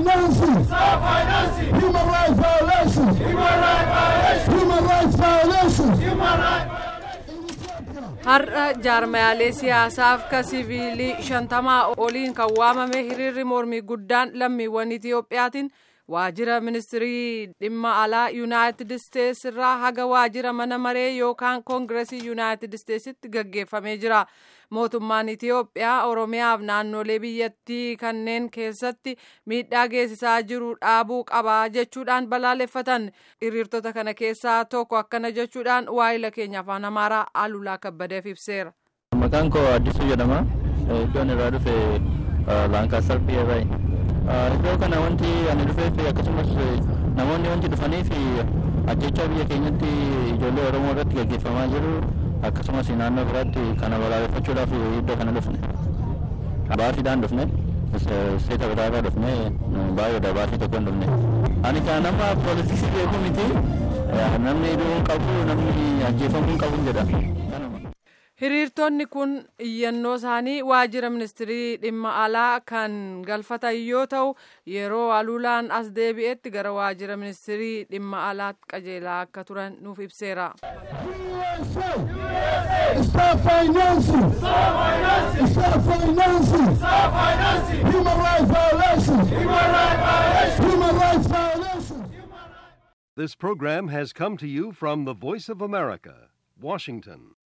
financing. Stop financing. Human rights violations. Human rights violations. Human rights violations. Human rights har'a jaarmayaalee siyaasaaf ka siviilii shantamaa oliin kan waamame hiriirri mormii guddaan lammiiwwan itiyoophiyaatiin waajjira ministirii dhimma alaa yuunaayitid isteets irraa haga waajjira mana maree yookaan koongiresii yuunaayitid isteetsitti gaggeeffamee jira mootummaan itiyoophiyaa oromiyaaf naannolee biyyattii kanneen keessatti miidhaa geessisaa jiru dhaabuu qabaa jechuudhaan balaaleffatan hiriirtota kana keessaa tokko akkana jechuudhaan waa'ila keenya afaan amaaraa alulaa kabbadeef ibseera. maqaan koo addisuu jedhama iddoon irraa dhufe laankaasar biyya iddoo kana wanti ani dhufeef akkasumas namoonni wanti dhufaniif ajjechaa biyya keenyatti ijoollee oromoo irratti gaggeeffamaa jiru akkasumas naannoo biraatti kana balaaleffachuudhaaf iddoo kana dhufne baasiidhaan dhufne seeta biraarraa dhufne baay'eedha baasii tokko hin dhufne ani kana nama poolitiksii beeku miti namni hidhuu hin qabu namni ajjeefamuu hin qabu jedha hiriirtonni kun iyyannoo isaanii waajjira ministirii dhimma alaa kan galfatan yoo ta'u yeroo aluulaan as deebi'etti gara waajjira ministirii dhimma alaatti qajeelaa akka turan nuuf ibseera. Stop financing. Stop financing. Stop financing. Stop financing. Human rights violations. Human rights violations. Human rights violations. This program has come to you from the Voice of America, Washington.